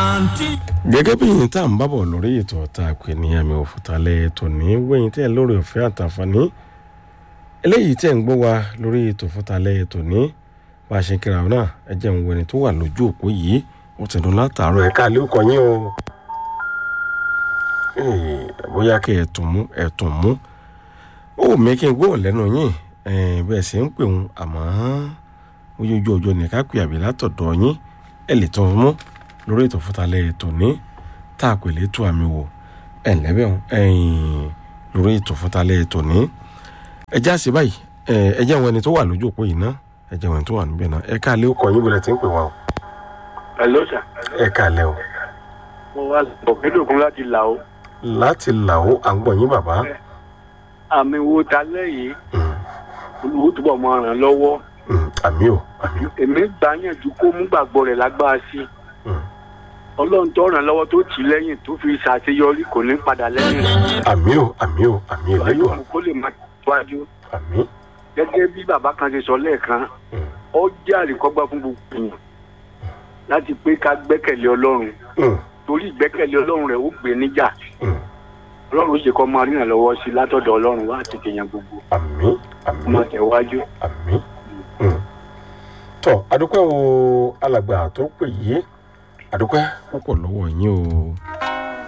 àǹtí. gẹ́gẹ́ bí yìí tá à ń bábọ̀ lórí ètò ọ̀tá pè ní àmì òfútalẹ̀ ètò ní wẹ́yìn tẹ́ lórí ọ̀fẹ́ àtàǹfààní eléyìí tẹ́ ń gbọ́ wa lórí ètò òfútalẹ̀ ètò ní bá a ṣe kíra ọ náà ẹ jẹ́ ń wo ẹni tó wà lójú òpó yìí ó ti dùn látàárọ̀ ẹ̀ka àlẹ́ òkò yín o Ee, bóyá kí ẹ tún mú ẹ tún mú ó wù mí kí n gbóhùn lẹ́nu yín eh, bẹ́ẹ̀ sì ń pè wọn àmọ́ ojú ojú ọjọ́ ní ká pè àbí látọ̀dọ̀ yín ẹ lè tún mú lórí ètò fúntalẹ̀ ètò ní tá a pè létò àmì wò ẹ̀ lẹ́bẹ̀ ẹ̀yìn lórí ètò fúntalẹ̀ ètò ní ẹ já sí báyìí eh, ẹ jẹ́ àwọn ẹni tó wà lójú òpó yìí ná ẹ jẹ́ àwọn ẹni tó wà níbẹ̀ náà ẹ káàlẹ́ ó kọ yín bọ̀lẹ̀ tí ń pè wá o Hello sir. ẹ káàlẹ́ o mo wá ọ̀kẹ́dọ̀kun láti là ó. láti là ó à ń gbọ̀ yín bàbá àmì wo ta lẹ́yìn Mm, olùwó túbọ̀ máa ràn lọ́wọ́. mm, àmì ò àmì ò èmi gbàyànjú kó mú gbàgbọ́ rẹ̀ lágbára sí i. Mm. ọlọ́run tó ràn lọ́wọ́ tó tì í lẹ́yìn tó fi ṣàṣeyọrí kò ní padà lẹ́yìn. àmì ò àmì ò àmì ò lẹ́yìn ayọ̀kù kó lè máa tẹ̀síwájú. àmì. gẹ́gẹ́ bí bàbá kan ṣe sọ lẹ́ẹ̀kan Mm. ó jẹ́ àríkọ́gbá fún gbogbo èèyàn láti pé ká gbẹ́kẹ̀lé ọlọ́run Mm, torí ìgbẹ́kẹ̀lé ọlọ́run rẹ̀ ó gbé níjà mm. ọlọ́run ó ṣe kọ́ máa rìnrìn lọ́wọ́ sí i látọ̀dọ̀ ọlọ́run wá àti tèèyàn gbogbo àmì àmì máa tẹ̀wájú. àmì. Mm. tọ́ adúpẹ́ wo alàgbà tó pè yìí adúpẹ́ púpọ̀ lọ́wọ́ yín o